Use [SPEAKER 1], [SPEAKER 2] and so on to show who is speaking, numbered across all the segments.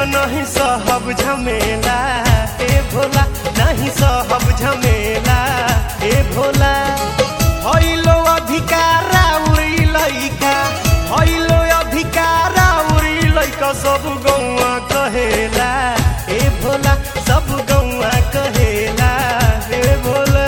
[SPEAKER 1] नहीं सहब झमेला ए भोला नहीं सहब झमेला ए भोला हइलो अधिकारा उड़ी लइका हइलो अधिकारा उड़ी लइका सब गौवा कहेला ए भोला सब गौवा कहेला ए भोला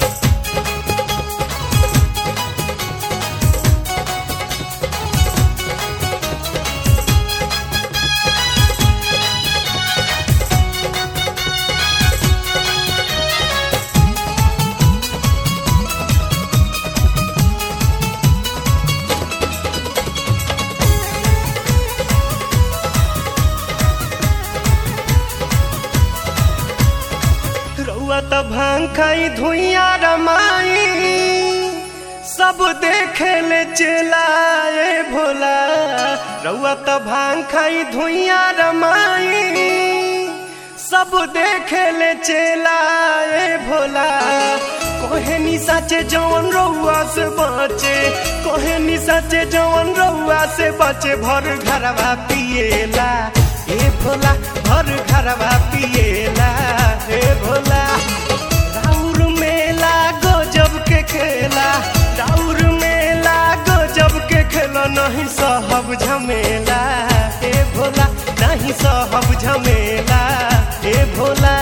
[SPEAKER 1] रउआ त भांग खाई धुइया रमाई सब देखे ले चलाए भोला रउआ त भांग खाई धुइया रमाई सब देखे ले चलाए भोला कोहे नि साचे जवन रउआ से बचे कोहे नि साचे जवन रउआ से बचे भर घरवा पिएला ए भोला भर घरवा पिएला ए भोला राउर मेला गजब के खेला राउर मेला गजब के खेला नहीं सहब झमेला ए भोला नहीं सहब झमेला ए भोला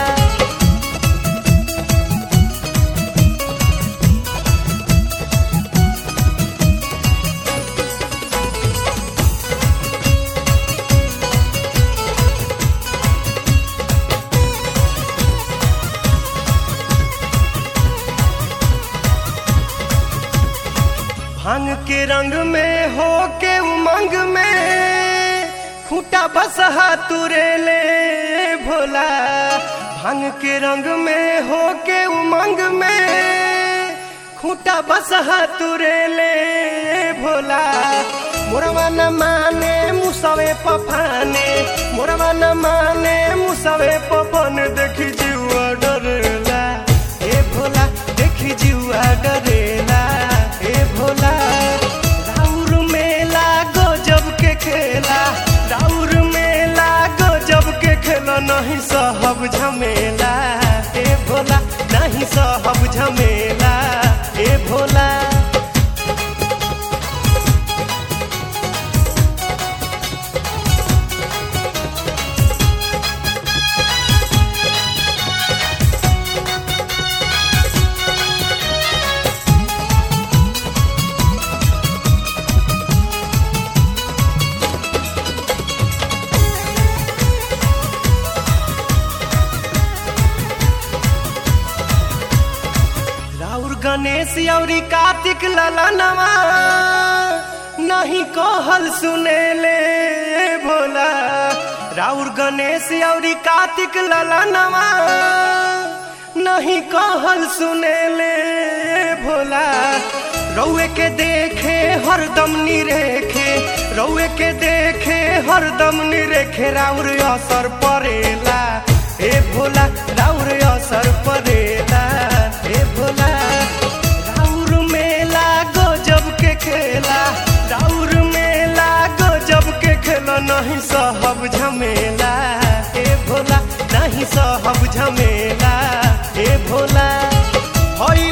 [SPEAKER 1] भांग के रंग में हो के उमंग में खूटा बसहा तुरे ले भोला भांग के रंग में हो के उमंग में खूटा बसहा तुरे ले भोला मोरवा न माने मुसवे पफाने मोरवा न माने मुसवे पफन देखी जीवा डरेला ए भोला देखी जीवा डरेला ए भोला राउर मेला गजब के खेला राउर मेला गजब के खेला नहीं सहब झमेला ए भोला नहीं सहब झमेला ए भोला राउर गणेश औरी कार्तिक ललनवा नहीं कहल सुनेले भोला राउर गणेश औरी कार्तिक ललनवा नहीं कहल सुनेले भोला रउए के देखे हरदम निरेखे रउए के देखे हरदम निरेखे राउर असर परेला ए भोला राउर असर परेला ए भोला राउर मेला गजब के खेला राउर मेला गजब के खेला नहीं सहब झमेला ए भोला नहीं सहब झमेला ए भोला हई